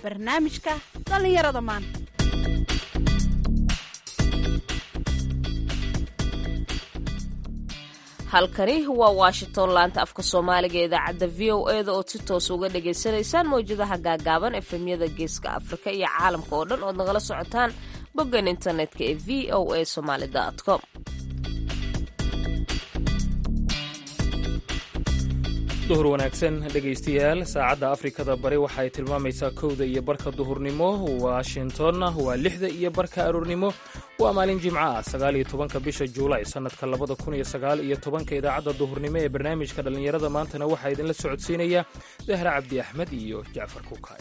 barnaamijka dhallinyarada maanta halkani waa washington laanta afka soomaaliga ee idaacadda v o e da ood si toos uga dhagaysanaysaan mawjadaha gaagaaban efemyada geeska afrika iyo caalamka oo dhan ood nagala socotaan boggan internetka ee v o a somaali com duhur wanaagsan dhegaystayaal saacadda afrikada bari waxay tilmaamaysaa kowda iyo barka duhurnimo washingtonna waa lixda iyo barka aroornimo waa maalin jimco ah sagaaliyo tobanka bisha juulay sannadka labada kun iyo sagaal iyo tobanka idaacadda duhurnimo ee barnaamijka dhallinyarada maantana waxaa idinla socodsiinaya dahra cabdi axmed iyo jacfar kuukay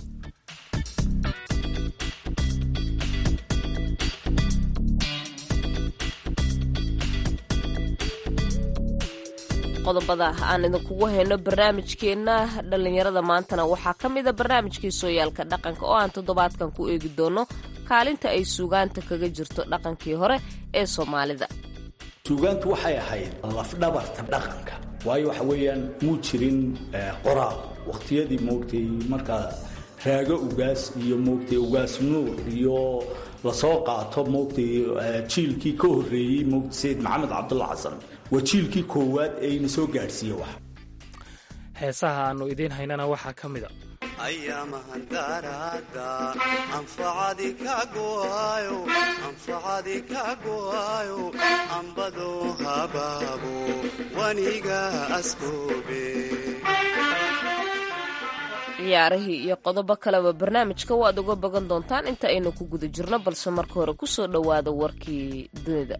qodobada aan idinkugu hayno barnaamijkeenna dhallinyarada maantana waxaa ka mida barnaamijkii sooyaalka dhaqanka oo aan toddobaadkan ku eegi doono kaalinta ay suugaanta kaga jirto dhaqankii hore ee soomaalida suugaantu waxay ahayd lafdhabarta dhaqanka waayo waxa weeyaan muu jirin qoraal wakhtiyadii moogtay markaa raago ugaas iyo moogtay ugaas nuur iyo lasoo qaato moogtay jiilkii ka horreeyey moogtay sayid maxamed cabdulla xasan waa jiilkii koowaad ee ina soo gaadhsiiye wax heesaha aannu idiin haynana waxaa ka mid a ayamahandaraada anfacadi kaguayo anfacadi kaguayo ambado habaabo waniga askoobe ciyaarihii iyo qodobo kaleba barnaamijka waad uga bogan doontaan inta aynu ku guda jirno balse marka hore ku soo dhowaada warkii dunida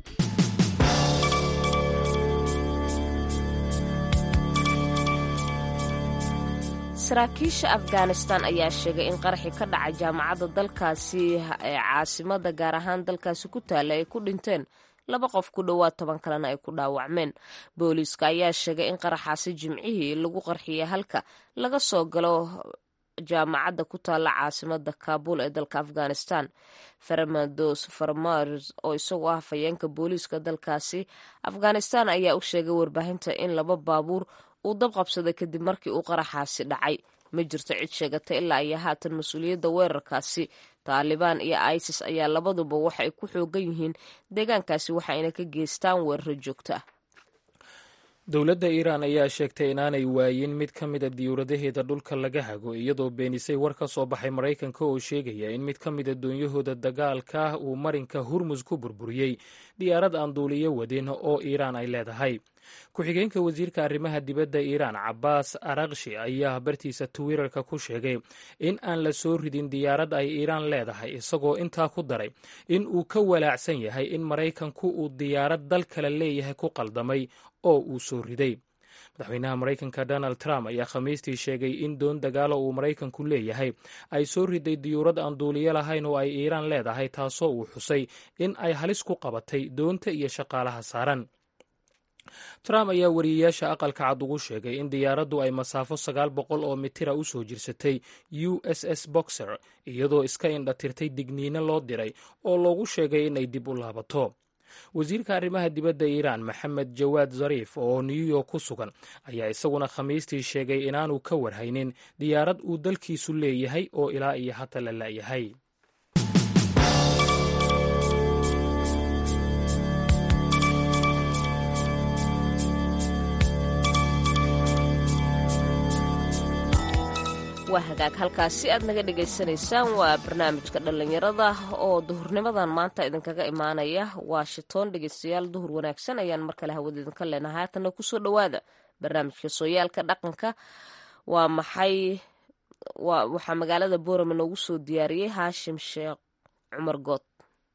saraakiisha afghanistan ayaa sheegay in qaraxii ka dhacay jaamacadda dalkaasi ee caasimada gaar ahaan dalkaasi ku taalla ay ku dhinteen laba qof ku dhowaad toban kalena ay ku dhaawacmeen booliiska ayaa sheegay in qaraxaasi jimcihii lagu qarxiyay halka laga soo galo jaamacadda ku taalla caasimada kaabul ee dalka afghanistan faramados farmars oo isagoo ah hafayeenka booliiska dalkaasi afghanistan ayaa u sheegay warbaahinta in laba baabuur uu dab qabsaday kadib markii uu qaraxaasi dhacay ma jirto cid sheegata ilaa iyo haatan mas-uuliyadda weerarkaasi taalibaan iyo isis ayaa labaduba waxay ku xoogan yihiin deegaankaasi waxayna ka geystaan weeraro joogto ah dowladda iiraan ayaa sheegtay inaanay waayin mid ka mida diyuuradaheeda dhulka laga hago iyadoo beenisay war ka soo baxay maraykanka oo sheegaya in mid ka mida doonyahooda dagaalka uu marinka hurmus ku burburiyey diyaarad aan duuliyo wadin oo iiraan ay leedahay ku-xigeenka wasiirka arrimaha dibadda iiraan cabaas arakshi ayaa bartiisa twitter-ka ku sheegay in aan la soo ridin diyaarad ay iiraan leedahay isagoo intaa ku daray in uu ka walaacsan yahay in maraykanku uu diyaarad dal kale leeyahay ku qaldamay oo uu soo riday madaxweynaha maraykanka donald trump ayaa khamiistii sheegay in doon dagaalo uu maraykanku leeyahay ay soo riday diyuurad aan duuliyo lahayn oo ay iiraan leedahay taasoo uu xusay in ay halis ku qabatay doonta iyo shaqaalaha saaran trump ayaa wariyeyaasha aqalka cad ugu sheegay in diyaaraddu ay masaafo sagaal boqol oo mitira u soo jirsatay u s s boxer iyadoo iska indhatirtay digniino loo diray oo loogu sheegay inay dib u laabato wasiirka arrimaha dibadda iiraan maxamed jawaad zariif oo new york ku sugan ayaa isaguna khamiistii sheegay inaanu ka warhaynin diyaarad uu dalkiisu leeyahay oo ilaa iyo hata la la'yahay waa hagaag halkaasi aad naga dhagaysanaysaan waa barnaamijka dhallinyarada oo duhurnimadan maanta idinkaga imaanaya washington dhegeystayaal duhur wanaagsan ayaan mar kale hawada idinka leenahay haatana kusoo dhowaada barnaamijka sooyaalka dhaqanka waa maxay waxaa magaalada boorame noogu soo diyaariyey haashim sheekh cumar good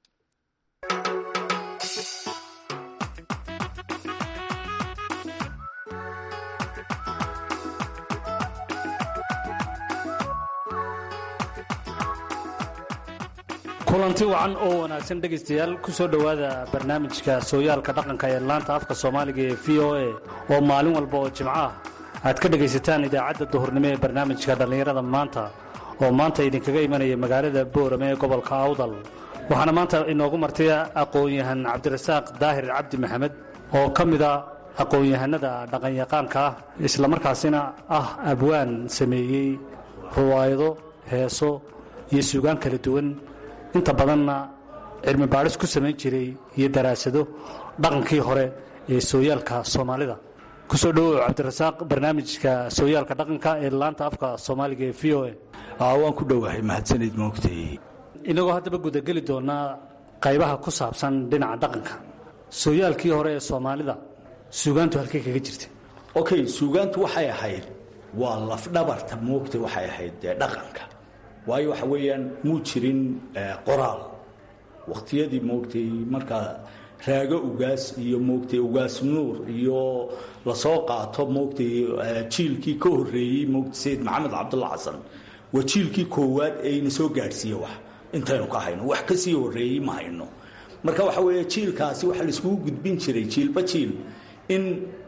kulanti wacan oo wanaagsan dhegaystayaal ku soo dhowaada barnaamijka sooyaalka dhaqanka ee laanta afka soomaaliga ee v o a oo maalin walba oo jimco ah aad ka dhegaysataan idaacadda duhurnimo ee barnaamijka dhallinyarada maanta oo maanta idinkaga imanaya magaalada boorame ee gobolka awdal waxaana maanta inoogu martay aqoon-yahan cabdirasaaq daahir cabdi maxamed oo ka mida aqoon-yahanada dhaqanyaqaanka ah islamarkaasina ah abwaan sameeyey ruwaayado heeso iyo suugaan kala duwan inta badanna cilmi baadhis ku samayn jiray iyo daraasado dhaqankii hore ee sooyaalka soomaalida kusoo dhawow cabdirasaaq barnaamijka sooyaalka dhaqanka ee laanta afka soomaaliga ee v o a waan ku dhowahay mahadsanid moogtay inagoo haddaba gudageli doonaa qaybaha ku saabsan dhinaca dhaqanka sooyaalkii hore ee soomaalida suugaantu halkay kaga jirta okay suugaantu waxay ahayd waa lafdhabarta moogta waxay ahayd dee dhaqanka waayo waxa weeyaan muu jirin qoraal wakhtiyadii moogtay markaa raago ugaas iyo moogtay ugaas nuur iyo lasoo qaato moogtay jiilkii ka horreeyey moogtay sayid maxamed cabdulla xasan waa jiilkii koowaad ee ina soo gaadhsiiye wax intaynu ka hayno wax ka sii horreeyey ma hayno marka waxa weeye jiilkaasi waxaa laiskugu gudbin jiray jiilba jiil in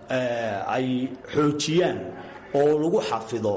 ay xoojiyaan oo lagu xafido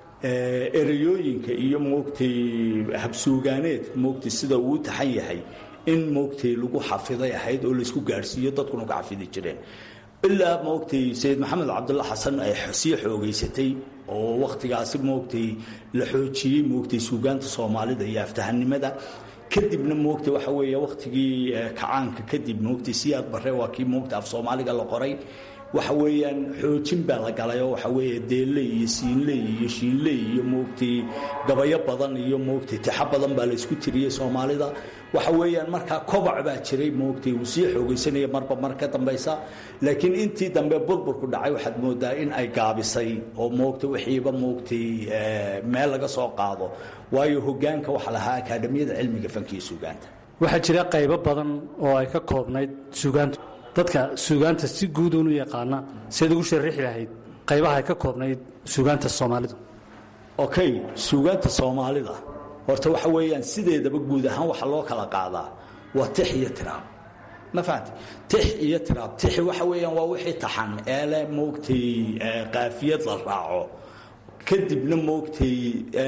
ereyooyinka iyo moogtay habsuugaaneed moogtay sida uu taxan yahay in moogtay lagu xafiday ahayd oo laysku gaadhsiiyo dadkuna ka xafidi jireen ilaa moogtay sayid maxamed cabdulla xasan ay sii xoogaysatay oo wakhtigaasi moogtay la xoojiyey moogtay suugaanta soomaalida iyo aftahanimada kadibna moogtay waxa weeye wakhtigii kacaanka kadib moogtay siyaad barre waa kii moogtay af soomaaliga la qoray waxa weeyaan xoojin baa la galay oo waxa weeye deelley iyo siinley iyo shiinley iyo moogtay gabayo badan iyo moogtay tixa badan baa la isku tiriyey soomaalida waxa weeyaan markaa kobac baa jiray moogtay uu sii xoogaysanaya marba mar ka dambaysa laakiin intii dambe burburku dhacay waxaad moodaa in ay gaabisay oo moogtay wixiiba moogtay meel laga soo qaado waayo hogaanka waxa lahaa akaadamiyada cilmiga fankiiyo suugaanta waxaa jira qaybo badan oo ay ka koobnayd suugaantu dadka suugaanta si guuduun u yaqaana siad ugu sharixi lahayd qaybaha ay ka koobnayd suugaanta soomaalidu okay suugaanta soomaalida horta waxa weeyaan sideedaba guud ahaan waxa loo kala qaadaa waa tix iyo tiraab ma fahamti tix iyo tiraab tixi waxa weeyaan waa wixii taxan eele moogtay qaafiyad la raaco kadibna moogtay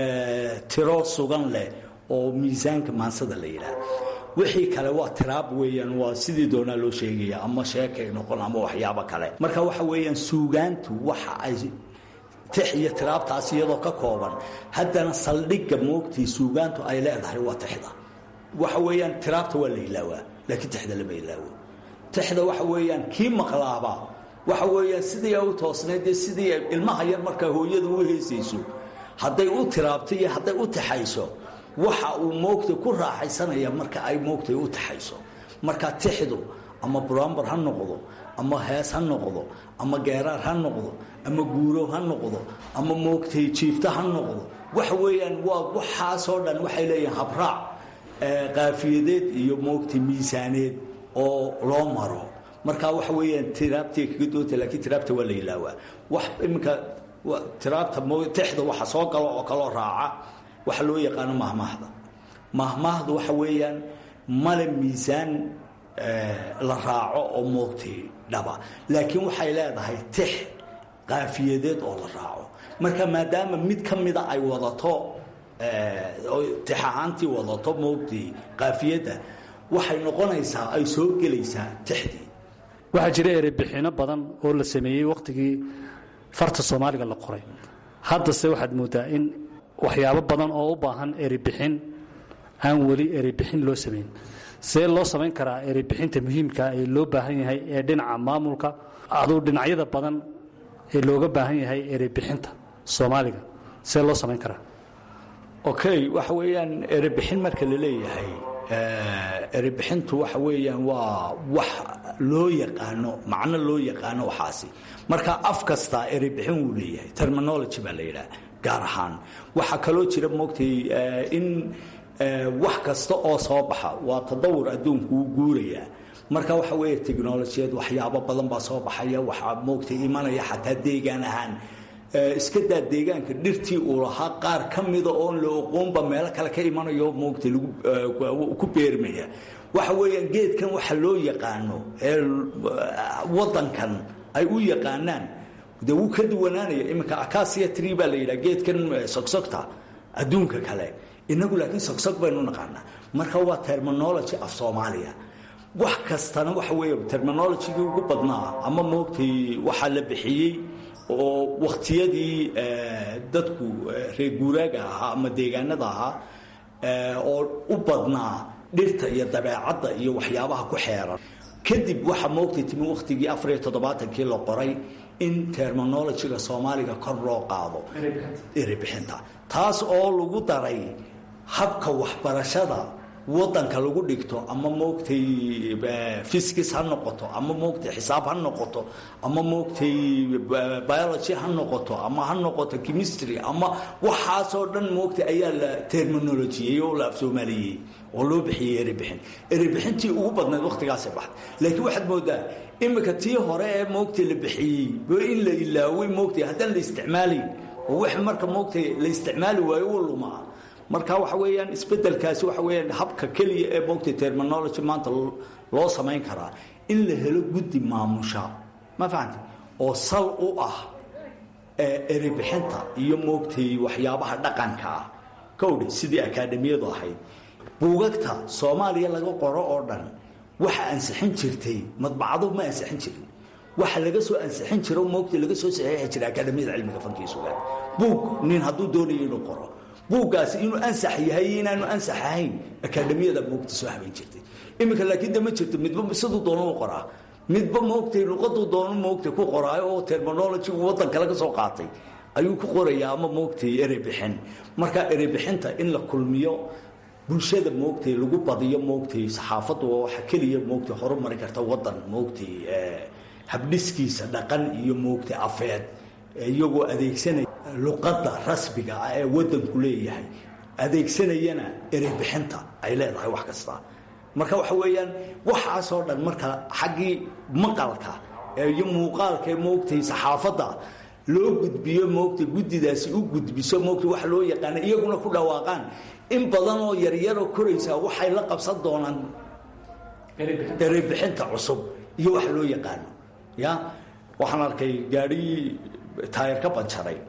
tiro sugan leh oo miisaanka maansada la yidhaah wixii kale waa tiraab weeyaan waa sidii doonaa loo sheegaya ama sheekay noqon ama waxyaabo kale marka waxa weeyaan suugaantu waxa ay tix iyo tiraabtaas iyadoo ka kooban haddana saldhigga moogtii suugaantu ay leedahay waa tixda waxa weeyaan tiraabta waa la ilaawaa laakiin tixda lama ilaawo tixda waxa weeyaan kii maqlaaba waxa weeyaan sidii ay u toosnayd dee sidii ilmaha yar markaa hooyada u heesayso hadday u tiraabto iyo hadday u tixayso waxa uu moogtay ku raaxaysanaya marka ay moogtay u taxayso marka tixdu ama buraambar ha noqdo ama hees ha noqdo ama geeraar ha noqdo ama guuro ha noqdo ama moogtay jiifto ha noqdo waxa weeyaan waa waxaasoo dhan waxay leeyihiin habraac qaafiyadeed iyo moogtay miisaaneed oo loo maro marka waxa weeyaan tiraabtay kaga doonta laakiin tiraabta waa la ilaawaa wax iminka tiraabta tixda waxa soo galo oo kaloo raaca waxa loo yaqaano mahmaahda mahmaahdu waxa weeyaan male miisaan la raaco oo moogtay dhaba laakiin waxay leedahay tix qaafiyadeed oo la raaco marka maadaama mid ka mida ay wadato tix ahaantii wadato moogtay qaafiyadda waxay noqonaysaa ay soo gelaysaa tixdii waxaa jira erebixino badan oo la sameeyey wakhtigii farta soomaaliga la qoray haddase waxaad moodaa in waxyaabo badan oo u baahan eribixin aan weli eribixin loo samayn see loo samayn karaa eribixinta muhiimka ee loo baahan yahay ee dhinaca maamulka aduu dhinacyada badan ee looga baahan yahay eribixinta soomaaliga see loo samayn karaa okay waxa weeyaan erebixin marka la leeyahay erebixintu waxa weeyaan waa wax loo yaqaano macno loo yaqaano waxaasi marka af kasta erebixin wuu leeyahay terminology baa la yidhaha gaar ahaan waxaa kaloo jira moogtay in wax kasta oo soo baxa waa tadawur adduunku uu guurayaa marka waxa weeye technolojiyad waxyaabo badan baa soo baxaya waxaa moogtay imanaya xataa deegaan ahaan iska daa deegaanka dhirtii uu lahaa qaar ka mida oon la oqoonba meelo kale ka imanayo moogtay ku beermaya waxa weeyaan geedkan waxa loo yaqaano ee wadankan ay u yaqaanaan de wuu ka duwanaanaya iminka acasia tree baa la yidhaha geedkan sogsogta adduunka kale inagu laakiin sogsog baynu naqaanaa marka waa terminology af soomaaliya wax kastana waxa weeye terminologygii ugu badnaa ama moogtay waxaa la bixiyey oo wakhtiyadii dadku reer guuraaga ahaa ama deegaanada ahaa oo u badnaa dhirta iyo dabeecadda iyo waxyaabaha ku xeeran kadib waxaa moogtay timi wakhtigii afar iyo toddobaatankii la qoray in terminologyga soomaaliga kor loo qaado erebixinta taas oo lagu daray habka waxbarashada wadanka lagu dhigto ama moogtay fiskis ha noqoto ama moogtay xisaab ha noqoto ama moogtay biology ha noqoto ama ha noqoto chemistry ama waxaasoo dhan moogtay ayaa la terminolojiyey oo la afsoomaaliyey oo loo bixiyey erebixin erebixintii ugu badnayd wakhtigaasay baxday laakiin waxaad moodaa imika tii hore ee moogtay la bixiyey in la ilaaway moogtay haddaan la isticmaalayn oo wax marka moogtay la isticmaali waayo u lumaa marka waxa weeyaan isbedelkaasi waxa weeyaan habka keliya ee moogtay terminology maanta loo samayn karaa in la helo guddi maamusha ma fahamti oo sal u ah erebixinta iyo moogtay waxyaabaha dhaqanka ah kowdhi sidii akaademiyadu ahayd buugagta soomaaliya laga qoro oo dhan waxa ansixin jirtay madbacadu ma ansixin jirin waxa laga soo ansixin jiro moogtay laga soo saxiixi jiray akaademiyada cilmiga fankiga sugaan buug nin hadduu doonayo inuu qoro buuggaasi inuu ansax yahay iyo inaanu ansax ahayn akaademiyada moogta soo habayn jirtay iminka laakiin de ma jirto midba siduu doono u qoraa midba moogtay luqaduu doono moogtay ku qoraayo oo terminologygu waddan kale ka soo qaatay ayuu ku qorayaa ama moogtay erebixin marka erebixinta in la kulmiyo bulshada moogtay lagu badiyo moogtay saxaafaddu waa waxa keliya moogtay horumari karta waddan moogtay habdhiskiisa dhaqan iyo moogtay afeed iyagoo adeegsanaya luqadda rasmiga ah ee waddanku leeyahay adeegsanayana erebixinta ay leedahay wax kasta marka waxa weeyaan waxaasoo dhan marka xaggii maqalka iyo muuqaalka ee moogtay saxaafadda loo gudbiyo moogtay guddidaasi u gudbiso moogtay wax loo yaqaana iyaguna ku dhawaaqaan in badan oo yaryaroo koraysaa waxay la qabsan doonaan erebixinta cusub iyo wax loo yaqaano ya waxaan arkay gaadhii taayar ka banjaray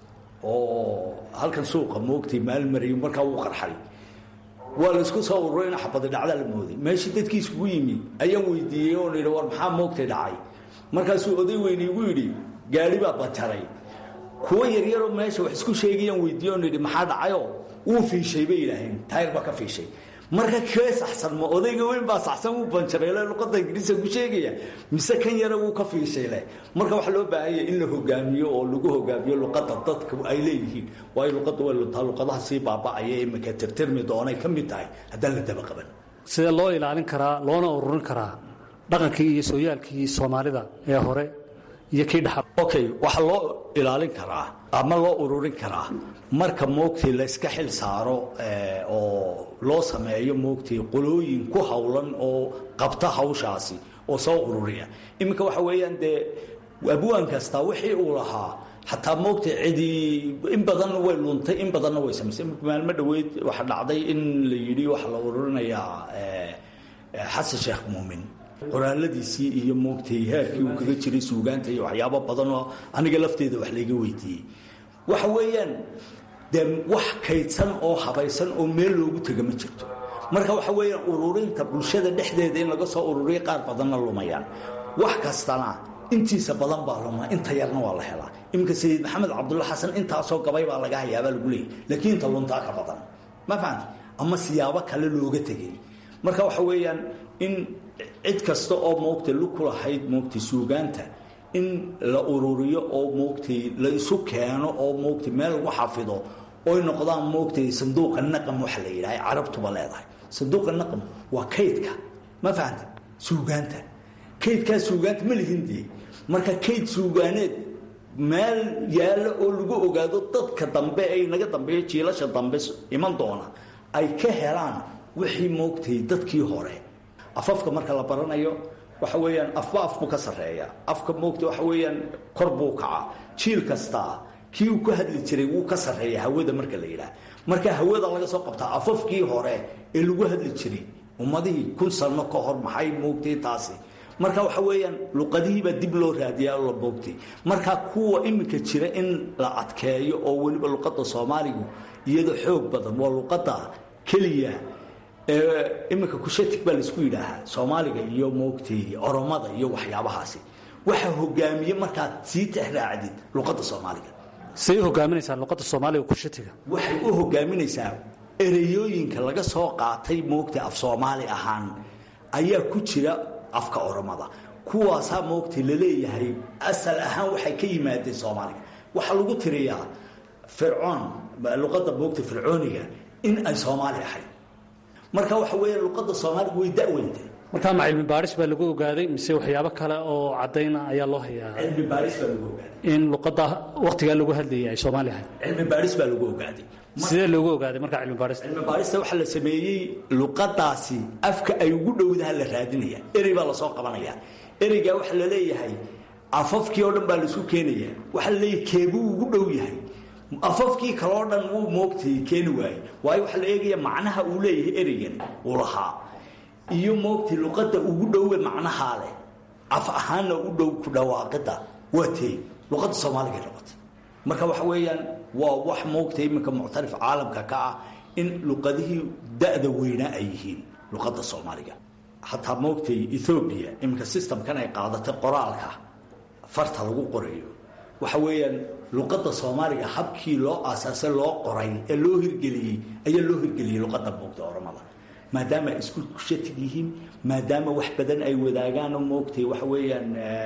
oo halkan suuqa moogtay maalmariyo markaa wuu qarxay waa laysku soo ururay in xabadi dhacda la mooday meeshii dadkii iskugu yimi ayaan weydiiyey oon yidhi war maxaa moogtay dhacay markaasuu oday weyne igu yidhi gaadhi baa banjaray kuwo yaryaroo meesha wax isku sheegayaan weydiiye oon yidhi maxaa dhacayoo wuu fiishay bay yidhaaheen taayar baa ka fiishay marka kee saxsan ma odayga weyn baa saxsan wuu banjareyle luqadda ingiriiska ku sheegaya mise kan yara wuu ka fiishayle marka waxaa loo baahanya in la hogaamiyo oo lagu hogaamiyo luqadda dadka ay leeyihiin waayo luqadda way luntaa luqadaha sii baaba'aya imika tirtirmi doonay ka mid tahay haddaan la daba qaban sidee loo ilaalin karaa loona ururin karaa dhaqankii iyo sooyaalkii soomaalida ee hore iyo kii dhaxal okay waxaa loo ilaalin karaa ama loo ururin karaa marka moogtay layska xil saaro oo loo sameeyo moogtay qolooyin ku howlan oo qabta hawshaasi oo soo ururiya iminka waxa weeyaan dee abwaan kasta wixii uu lahaa xataa moogtay cidii in badanna way luntay in badanna way samaysay imika maalmo dhaweyd waxaa dhacday in la yidhi waxaa la ururinayaa xasan sheekh muumin qoraaladiisii iyo moogtay heerkii uu kaga jiray suugaanta iyo waxyaabo badanoo aniga lafteeda wax layga weydiiyey waxa weeyaan dee wax kaydsan oo habaysan oo meel loogu tega ma jirto marka waxa weeyaan ururinta bulshada dhexdeeda in laga soo ururiya qaar badanna lumayaan wax kastana intiisa badan baa luma inta yarna waa la helaa iminka sayid maxamed cabdulla xasan intaasoo gabay baa laga hayaabaa lagu leeyay laakiin inta luntaa ka badan ma fahamti ama siyaabo kale looga tegay marka waxa weeyaan in cid kasta oo moogtay lug ku lahayd moogtay suugaanta in la ururiyo oo moogtay la isu keeno oo moogtay meel lagu xafido oy noqdaan moogtay sanduuqa naqam waxa la yidhaha carabtuba leedahay sanduuqa naqam waa kaydka ma fahamta suugaanta kaydkaa suugaanta ma lihin dee marka kayd suugaaneed meel yaallo oo lagu ogaado dadka dambe ay naga dambeeyo jiilasha dambe iman doona ay ka helaan wixii moogtay dadkii hore afafka marka la baranayo waxa weeyaan afba afku ka sarreeya afka moogta waxa weeyaan kor buu kacaa jiil kastaa kii uu ka hadli jiray wuu ka sarreeya hawada marka la yidhaah marka hawada laga soo qabtaa afafkii hore ee lagu hadli jiray ummadihii kun sano ka hor maxay moogtay taasi marka waxa weeyaan luqadihiibaa dib loo raadiyaa la moogtay marka kuwa iminka jira in la adkeeyo oo weliba luqadda soomaaligu iyada xoog badan waa luqadda keliya iminka kushatig baa laisku yidhaahaa soomaaliga iyo moogtay oromada iyo waxyaabahaasi waxaa hogaamiye markaad sii tixraacdid luqadda soomaaliga say u hogaaminaysaa luqadda soomaaliga kushatiga waxay u hogaaminaysaa ereyooyinka laga soo qaatay moogtay af soomaali ahaan ayaa ku jira afka oromada kuwaasaa moogtay laleeyahay asal ahaan waxay ka yimaadeen soomaaliga waxaa lagu tiriyaa fircoon luqadda moogta fircooniga in ay soomaali ahayd marka waxa weeye luqadda soomaaliga way da'weyntay markaa ma cilmi baadhis baa lagu ogaaday mise waxyaabo kale oo caddayna ayaa loo hayaa cilmi baaris baa lagu ogaaday in luqadda wakhtigaa lagu hadlayay ay soomaali ahayd cilmi baaris baa lagu ogaaday sidee loogu ogaaday markaa cilmi baadhista cilmi baarista waxaa la sameeyey luqadaasi afka ay ugu dhowdaha la raadinaya erey baa lasoo qabanaya ereygaa waxaa la leeyahay afafkii oo dhan baa laisku keenaya waxaa la leeyahay keebuu ugu dhow yahay afafkii kaloo dhan wuu moogtay keeni waaye waayo waxaa la eegaya macnaha uu leeyahay ereygan uu lahaa iyo moogtay luqadda ugu dhowe macnahaa leh af ahaanna u dhow ku dhawaaqida waa tey luqadda soomaaliga noqotay marka waxa weeyaan waa wax moogtay iminka muctarif caalamka ka ah in luqadihii da'da weynaa ay yihiin luqadda soomaaliga xataa moogtay ethoobiya iminka systemkan ay qaadatay qoraalka farta lagu qorayo waxa weeyaan luqadda soomaaliga habkii loo aasaasay loo qoray ee loo hirgeliyey ayaa loo hirgeliyey luqadda moogta oramada maadaama ay isku kushatig yihiin maadaama wax badan ay wadaagaan oo moogtay waxa weeyaan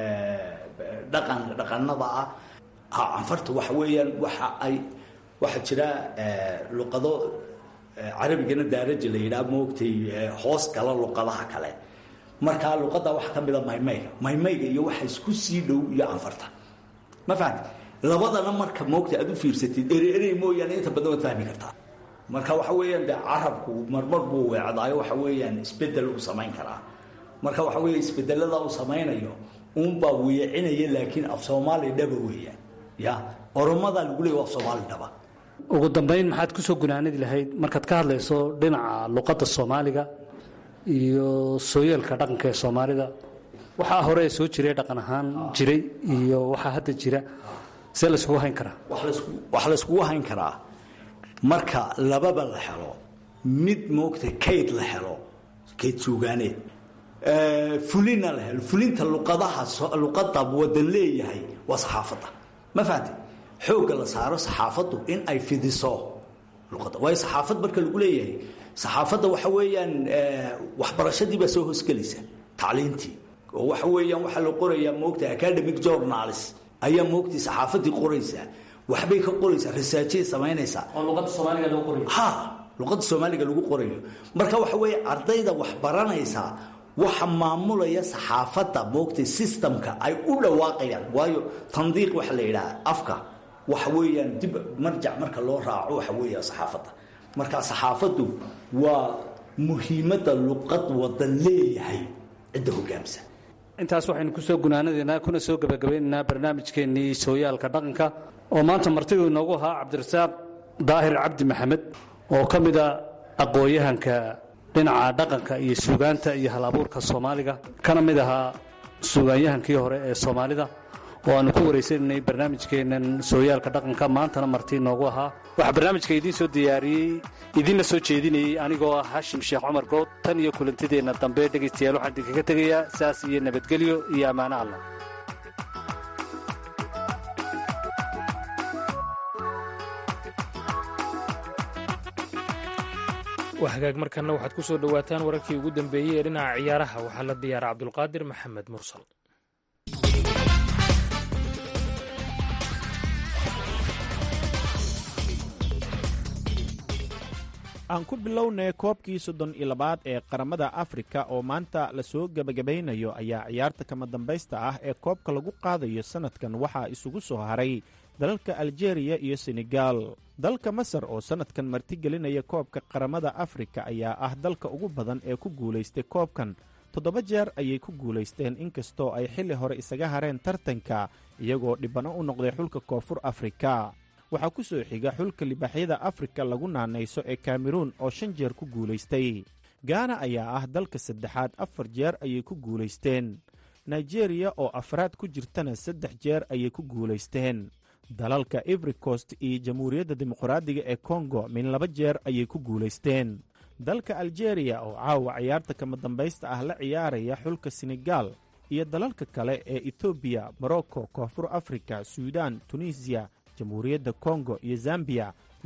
dhaqan dhaqanada ah canfarta waxa weeyaan waxa ay waxaa jira luqado carabigana daaraja la yidhaha moogtay hoos gala luqadaha kale markaa luqadda waxa ka mida maymayga maymayga iyo waxa isku sii dhow iyo canfarta ma fahamti labadana marka moogta aad u fiirsatid ere erey mooyaane inta badan waad fahmi kartaa marka waxa weeyaan de carabku marmar buu weecdaayo waxa weeyaan isbedel uu samayn karaa marka waxa weeye isbedelada uu samaynayo uunbaa weecinaya laakiin af soomaali dhaba weeyaan ya oromadaa lagu leeya af soomaali dhaba ugu dambayn maxaad ku soo gunaanadi lahayd markaad ka hadlayso dhinaca luqadda soomaaliga iyo sooyeelka dhaqanka ee soomaalida waxaa hore ee soo jiray dhaqan ahaan jiray iyo waxaa hadda jira see layskugu hayn karaa waxaa layskugu hayn karaa marka lababa la helo mid moogta kayd la helo kayd suugaaneed fulina la helo fulinta luqadaha luqadda wadan leeyahay waa saxaafadda ma fahamte xoogga la saaro saxaafaddu in ay fidiso luqadda waayo saxaafad marka lagu leeyahay saxaafadda waxa weeyaan waxbarashadii baa soo hoosgelaysa tacliintii oo waxa weeyaan waxaa la qorayaa moogta academic journals ayaa moogtay saxaafaddii qoraysaa waxbay ka qoraysaa rasaajay samaynaysaa oo luqadda soomaaliga loo qorayo ha luqadda soomaaliga lagu qorayo marka waxa weeye ardayda wax baranaysaa waxa maamulaya saxaafadda moogtay systemka ay u dhawaaqayaan waayo tandiiq waxa la yidhaha afka waxa weeyaan dib marjac marka loo raaco waxa weeya saxaafadda marka saxaafaddu waa muhiimadda luqad wadan leeyahay cidda hogaamsan intaas waxaynu ku soo gunaanadaynaa kuna soo gebagabaynaynaa barnaamijkeennii sooyaalka dhaqanka oo maanta martidu inoogu ahaa cabdirasaaq daahir cabdi maxamed oo ka mida aqoon-yahanka dhinaca dhaqanka iyo suugaanta iyo hal abuurka soomaaliga kana mid ahaa suugaanyahankii hore ee soomaalida oo aanu ku waraysanaynay barnaamijkeennan sooyaalka dhaqanka maantana marti inoogu ahaa waxaa barnaamijka idiin soo diyaariyey idiinla soo jeedinayey anigoo ah hashim sheekh cumar good tan iyo kulantideenna dambe dhegaystayaal waxaan idinkaga tegayaa saas iyo nabadgelyo iyo ammaano allah waa hagaag markanna waxaad ku soo dhowaataan wararkii ugu dambeeyey ee dhinaca ciyaaraha waxaa la diyaara cabdulqaadir maxamed mursal aan ku bilownay koobkii soddon iyo labaad ee qaramada afrika oo maanta lasoo gebagabaynayo ayaa ciyaarta kama dambaysta ah ee koobka lagu qaadayo sannadkan waxaa isugu soo haray dalalka aljeeriya iyo senegal dalka masar oo sannadkan martigelinaya koobka qaramada afrika ayaa ah dalka ugu badan ee ku guulaystay koobkan toddoba jeer ayay ku guulaysteen inkastoo ay xilli hore isaga hareen tartanka iyagoo dhibano u noqday xulka koonfur afrika waxaa ku soo xiga xulka libaaxyada afrika lagu naanayso ee kameruun oo shan jeer ku guulaystay gaana ayaa ah dalka saddexaad afar jeer ayay ku guulaysteen nigeriya oo afraad ku jirtana saddex jeer ayay ku guulaysteen dalalka ivorycost iyo jamhuuriyadda dimuqraadiga ee kongo min laba jeer ayay ku guulaysteen dalka aljeeriya oo caawa ciyaarta kama dambaysta ah la ciyaaraya xulka senegal iyo dalalka kale ee etoobiya morocco koonfur afrika suudan tunisiya jamhuuriyadda kongo iyo zambiya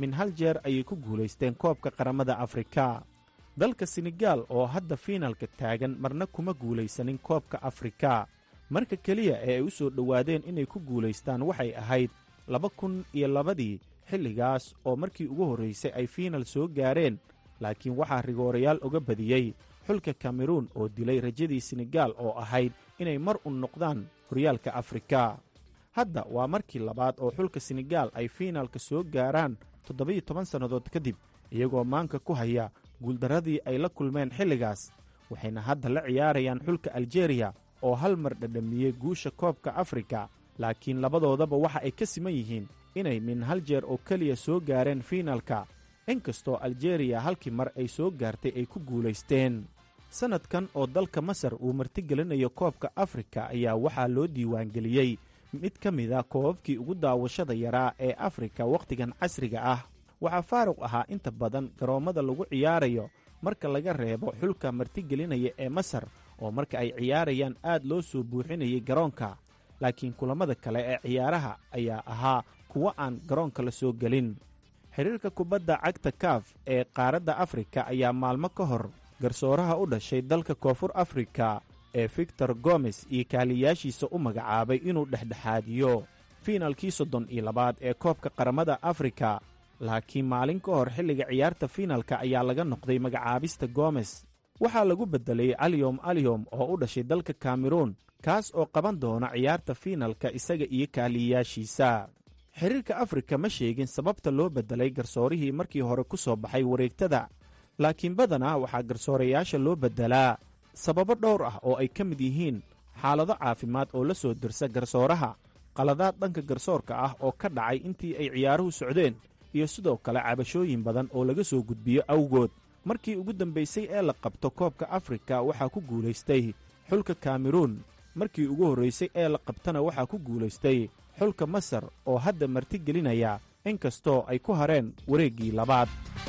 min hal jeer ayay ku guulaysteen koobka qaramada afrika dalka senegaal oo hadda fiinalka taagan marna kuma guulaysanin koobka afrika marka keliya ee ay u soo dhowaadeen inay ku guulaystaan waxay ahayd laba kun iyo labadii xilligaas oo markii ugu horraysay ay fiinal soo gaareen laakiin waxaa rigoorayaal uga badiyey xulka kameruun oo dilay rajadii senegaal oo ahayd inay mar un noqdaan horyaalka afrika hadda waa markii labaad oo xulka senegaal ay fiinalka soo gaaraan toddobiyo toban sannadood kadib iyagoo maanka ku haya guuldarradii ay la kulmeen xilligaas waxayna hadda la ciyaarayaan xulka aljeeriya oo hal mar dhadhamiyey guusha koobka afrika laakiin labadoodaba waxa ay ka siman yihiin inay min hal jeer oo keliya soo gaareen fiinalka inkastoo aljeeriya halkii mar ay soo gaartay ay ku guulaysteen sannadkan oo dalka masar uu martigelinayo koobka afrika ayaa waxaa loo diiwaangeliyey mid ka mida koobabkii ugu daawashada yaraa ee afrika wakhtigan casriga ah waxaa faaruq ahaa inta badan garoommada lagu ciyaarayo marka laga reebo xulka martigelinaya ee masar oo marka ay ciyaarayaan aad loo soo buuxinayay garoonka laakiin kulammada kale ee ciyaaraha ayaa ahaa kuwo aan garoonka la soo gelin xiriirka kubadda cagta kaaf ee qaaradda afrika ayaa maalmo ka hor garsooraha u dhashay dalka koonfur afrika ee victor gomes iyo kaaliyaashiisa u magacaabay inuu dhexdhexaadiyo fiinalkii soddon iyo labaad ee koobka qaramada afrika laakiin maalin ka hor xilliga ciyaarta fiinalka ayaa laga noqday magacaabista gomes waxaa lagu beddelay aliyom aliyom oo u dhashay dalka kameruun kaas oo qaban doona ciyaarta fiinalka isaga iyo kaaliyayaashiisa xiriirka afrika ma sheegin sababta loo beddelay garsoorihii markii hore ku soo baxay wareegtada laakiin badanaa waxaa garsoorayaasha loo beddelaa sababo dhowr ah oo ay ka mid yihiin xaalado caafimaad oo la soo dirsa garsooraha qaladaad dhanka garsoorka ah oo ka dhacay intii ay ciyaaruhu socdeen iyo sidoo kale cabashooyin badan oo laga soo gudbiyo awgood markii ugu dambaysay ee la qabto koobka afrika waxaa ku guulaystay xulka kameruun markii ugu horraysay ee la qabtana waxaa ku guulaystay xulka masar oo hadda martigelinaya inkastoo ay ku hareen wareeggii labaad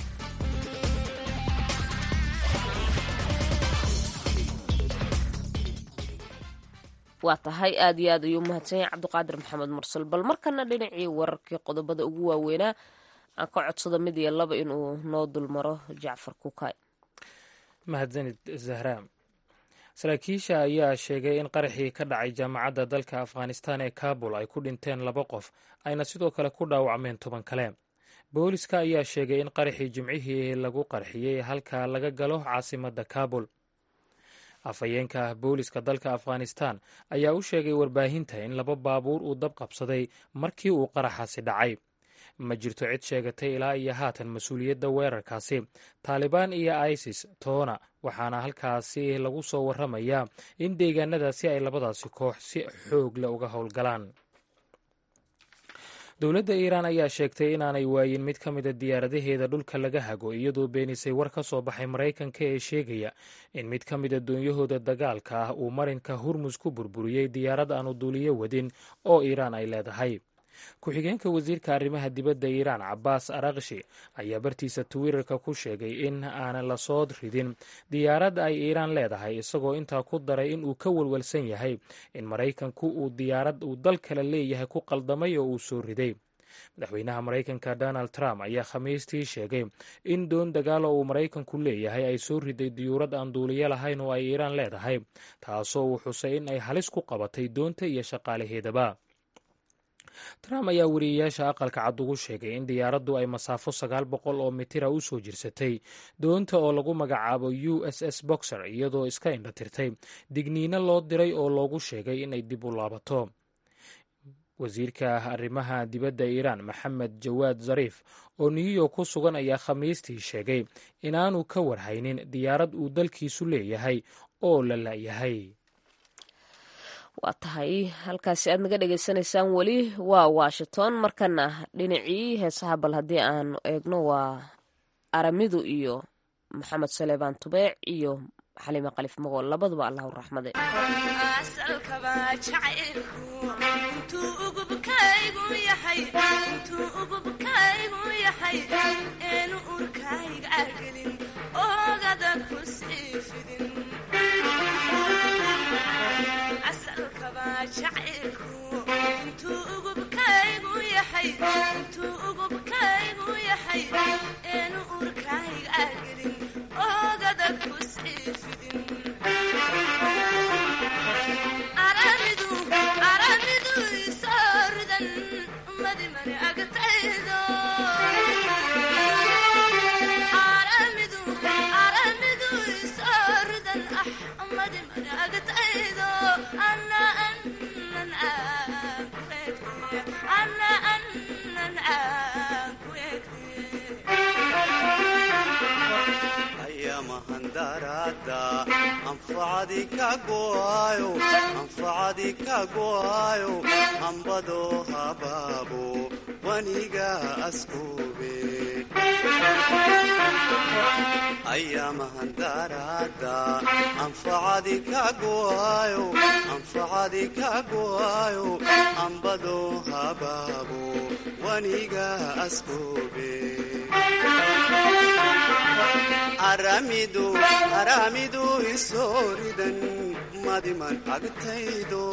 waa tahay aad iyo aad ayuu umahadsan yahay cabdiqaadir maxamed mursal bal markana dhinacii wararkii qodobada ugu waaweynaa aan ka codsado mid iyo laba inuu noo dulmaro jacfar kukay mahadsanid zahra saraakiisha ayaa sheegay in qaraxii ka dhacay jaamacadda dalka afghanistan ee kabul ay ku dhinteen laba qof ayna sidoo kale ku dhaawacmeen toban kale booliska ayaa sheegay in qaraxii jimcihii lagu qarxiyey halka laga galo caasimadda kabul afhayeenka booliska dalka afghanistan ayaa u sheegay warbaahinta in laba baabuur uu dab qabsaday markii uu qaraxaasi dhacay ma jirto cid sheegatay ilaa iyo haatan mas-uuliyadda weerarkaasi taalibaan iyo isis toona waxaana halkaasi lagu soo warramayaa in deegaanadaasi ay labadaasi koox si xoog leh uga howlgalaan dowladda iiraan ayaa sheegtay inaanay waayin mid ka mida diyaaradaheeda dhulka laga hago iyadoo beenisay war ka soo baxay maraykanka ee sheegaya in mid ka mida doonyahooda dagaalka ah uu marinka hurmus ku burburiyey diyaarad aanu duuliyo wadin oo iiraan ay leedahay ku-xigeenka wasiirka arrimaha dibadda iiraan cabaas arakshi ayaa bartiisa twitter-ka ku sheegay in aanan la soo ridin diyaarad ay iiraan leedahay isagoo intaa ku daray in uu ka walwalsan yahay in maraykanku uu diyaarad uu dal kale leeyahay ku qaldamay oo uu soo riday madaxweynaha maraykanka donald trump ayaa khamiistii sheegay in doon dagaal oo uu maraykanku leeyahay ay soo riday diyuurad aan duuliyo lahayn oo ay iiraan leedahay taasoo uu xusay in ay halis ku qabatay doonta iyo shaqaalaheedaba trump ayaa weriyeyaasha aqalka cad ugu sheegay in diyaaraddu ay masaafo sagaal boqol oo mitira u soo jirsatay doonta oo lagu magacaabo u s s boxer iyadoo iska indhatirtay digniino loo diray oo loogu sheegay inay dib u laabato wasiirka arrimaha dibadda iiraan maxamed jawaad zariif oo new york ku sugan ayaa khamiistii sheegay inaanu ka warhaynin diyaarad uu dalkiisu leeyahay oo la la'yahay waa tahay halkaasi aad naga dhagaysanaysaan weli waa washington markana dhinacii heesaha bal haddii aanu eegno waa aramidu iyo maxamed saleebaan tubeec iyo xaliime kalif magool labaduba allahu raxmade intuu ugubkaygu yahay yahay eenu urkayga gelin oogada ku sii fidin aramidu aramidu isoo ridan madimani agtaydo aramidu aramidu isoo ridan ah madimani agtaydo ana anan aan ku egte ana anan aan ku egte ayamahandarada anfacadi ka go'ayo anfacadi ka go'ayo ambado habaabo waniga askube ayamahandarada anfacadi ka go'ayo anfacadi ka go'ayo ambado habaabo waniga askube aramidu aramidu isooridan madiman agtaydo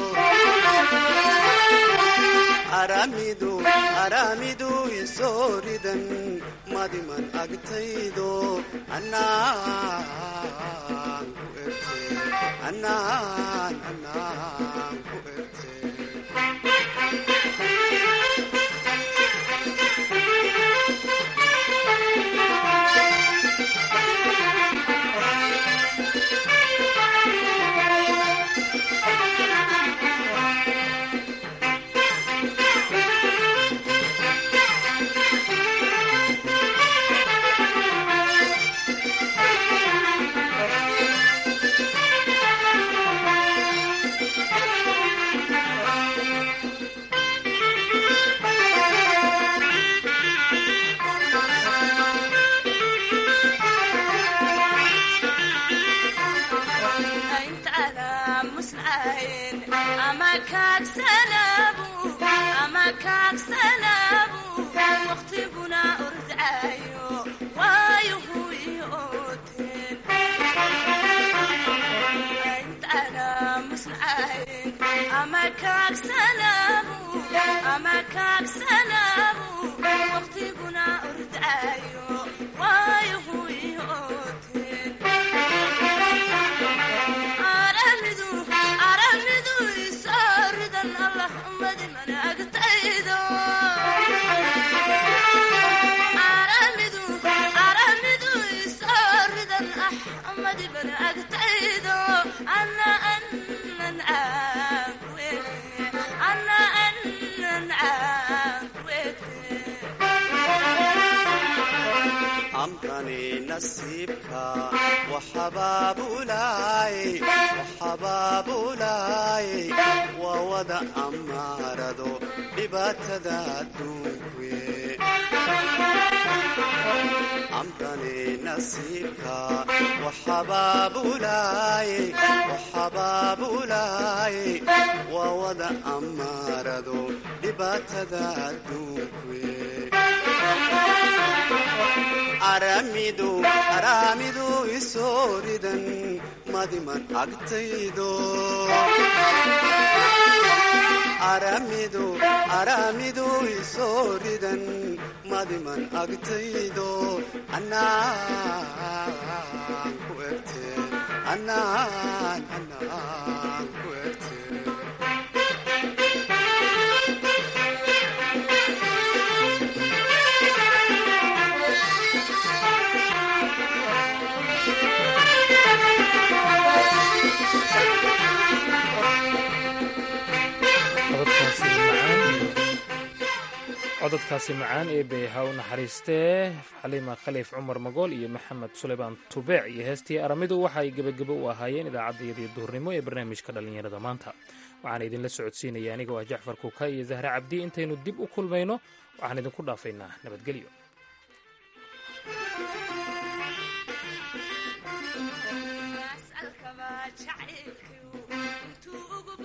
aramidu aramidu isooridan madiman agtaydo anaan ku erte anaan anaan ku erte intaana musnayn ama kaagsanaabu ama kaagsanaabu waqtiguna ordaayo waayuhu iooteen intaana musnayn ama kaagsanaabu ama kaagsanaabu waqtiguna ordaayo waayuhu iooteen aramidu aramidu isooridan allah madimana agtaydo aramidu aramidu isooridan ah madimana agtaydo ana anan aan ku ege ana anan aan ku ege amrani nasiibka waxabaabulaay waxabaabulaay waa wada amaarado dhibaatada adduunkuye amrani nasiibka waxabaabulaay waxabaabulaay waa wada amaarado dhibaatada adduunkuye aramidu aramidu isooridan madiman agtaydo aramidu aramidu isooridan madiman agtaydo anaan ku erte anaan anaan ku erte cododkaasi macaan cododkaasi macaan ee beeha u naxariistee xaliima khaliif cumar magool iyo maxamed suleymaan tubeec iyo heestii aramidu waxa ay gebagebo u ahaayeen idaacaddayadii duhurnimo ee barnaamijka dhallinyarada maanta waxaan idinla socodsiinaya anigoo ah jacfar kuuka iyo zahre cabdi intaynu dib u kulmayno waxaan idinku dhaafaynaa nabadgelyo asalkaba jacaylkiu intuu ugu